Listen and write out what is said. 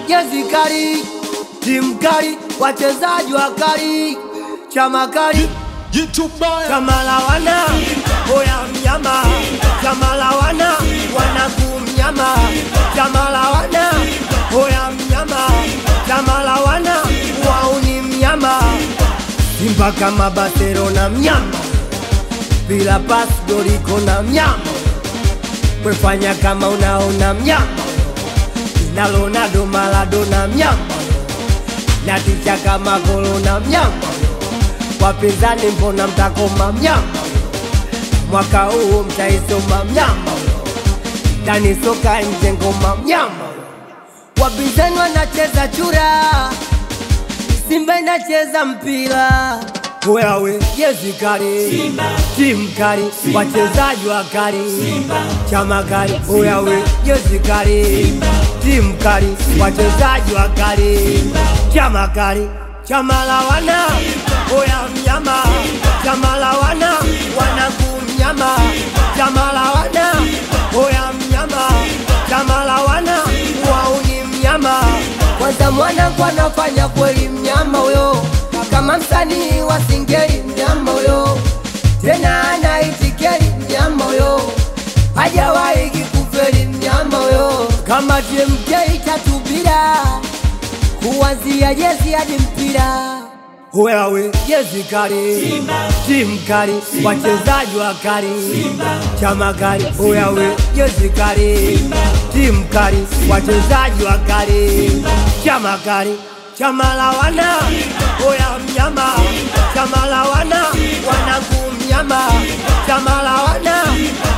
jezi kali, timu kali, wachezaji wakali, chama kali, chama la wana oya mnyama, chama la wana wanaku mnyama, chama la wana oya mnyama, chama la wana wauni mnyama, Simba kama Barcelona mnyama, bila pas goriko na mnyama, kwefanya kama unaona mnyama, na Ronaldo Maradona mnyama, na ticha kama Corona mnyama, wapinzani mbona mtakoma mnyama, mwaka huu mtaisoma mnyama, ndani soka nje ngoma mnyama, wapinzani wanacheza chura Simba inacheza mpira wewe jezi kali, timu kali, wachezaji wakali, chama kali, wewe jezi kali, timu kali, wachezaji wakali, chama kali, chama la wana oya mnyama, chama la wana wanaku mnyama, chama la wana oya mnyama, chama la wana wauni mnyama kwanza mwanangu anafanya kweli mnyama huyo, kama msanii wa singeli mnyama huyo, tena anaitikeli mnyama huyo, hajawahi kikufeli mnyama huyo, kama TMK tatubira kuanzia jezi hadi mpira wewe jezi kali, timu kali, wachezaji wakali, chama kali, wewe jezi kali, timu kali, wachezaji wakali, chama kali, chama la wana oya mnyama, chama la wana wanaku mnyama, chama la wana